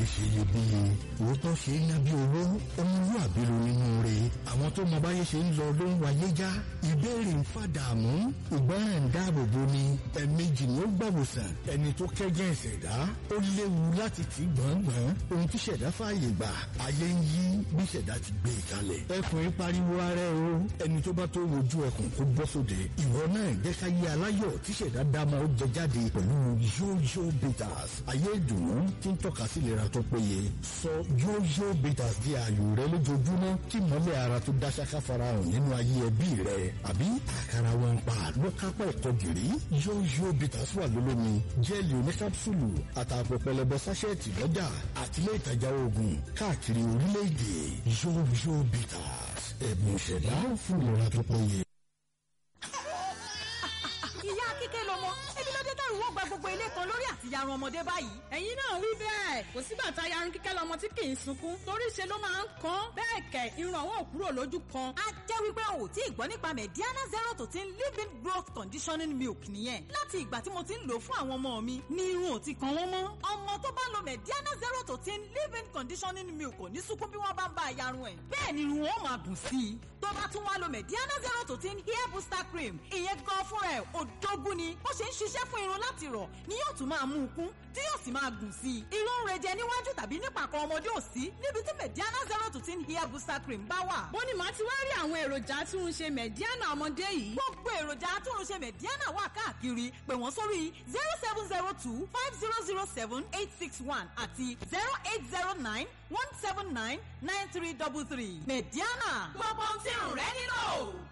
ṣe iyebíye òótọ́ ṣe é ná bí owó ọmọlúwàbí ló nínú rẹ̀ àwọn tó mọ báyé ṣe ń lọ ló ń wáyé já ìbéèrè ń fàdààmú ìgbọràn ń dáàbò bo ni ẹ̀ẹ̀mejì ni ó gbàwòsàn ẹni tó kẹ́gẹ́ ìṣẹ̀dá ó léwu láti tì gbọ̀ngbọ̀n ohun tí ṣẹ̀dá fààyè gbà ayé ń yí bí ṣẹ̀dá ti gbé e kalẹ̀ ẹkùn ń pariwo ara ẹ o ẹni tó bá tó wojú ẹkùn kó bọ́ sóde ìwọ náà jẹ́ ká yé aláyọ̀ tí ṣẹ̀dá dámọ̀ ó jẹ jáde pẹ̀lú yóyó bitters ayé ìdùnnú tí ń tọ́ka sí ìlera tó péye sọ yóyó bitters di ààyò rẹ lójoojúmọ́ kí mọ́lẹ̀ ara tó dáṣáká farahàn nínú ayé ẹbí rẹ àbí àkàrà wọn pa ló kápá ẹ̀kọ́ gìrì yóyó bitters wà lólómi jẹ́ẹ̀lì oníkápsùlù àtàpọ̀ pẹlẹbẹ sáṣẹ́ẹ̀tì lọ́jà àtìlẹ́ ìtajà oògùn káàkiri orílẹ̀-èdè yóyó bitters ẹ̀bùn ìṣẹ̀dá fún ìlera tó péye. ìyá kíkẹ́ lọmọ ebi ló dé tẹ̀rù wọ́n gba gbogbo ilé kan lórí àtìyarun ọmọdé báyìí. ẹ̀yin náà wí bẹ́ẹ̀ kò sígbà tá a yarun kíkẹ́ lọmọ tí kì í sunkún torí ṣe ló máa ń kan bẹ́ẹ̀ kẹ̀ irun àwọn ò kúrò lójú kan. a jẹ́ wípé o ò tí ì gbọ́ nípa mediana zero to ten living growth conditioning milk nìyẹn láti ìgbà tí mo ti ń lò fún àwọn ọmọ mi ní irun ò ti kan wọ́n mọ́. ọmọ tó bá lo mediana zero to ten living conditioning milk kò ní sunkún bí wọ́n bá ń bá a yarun ẹ̀. bẹ́ẹ̀ ni irun wọn máa dùn sí i tó bá tún wá lo mediana zero to ten hair booster cream ìyẹn gan fúnra ẹ̀ òdógún ni ó ṣe ń ṣiṣẹ́ fún irun láti rọ̀ ni yóò tún máa mú un kún tí yóò sì máa gùn sí i. irun ń rejẹ níwájú tàbí nípàkọ́ ọmọdé ò sí níbi tí mediana zero to ten hair booster cream bá wà. bó ni màá ti wá rí àwọn èròjà atúnṣe mẹ̀díánà ọmọdé yìí. gbogbo èròjà atúnṣe mediana wà káàkiri pè wọ́n sórí zero seven zero two five zero zero seven eight six one àti zero eight zero nine one seven nine nine three double three mediana gbogbo ohun tí irun rẹ nílò.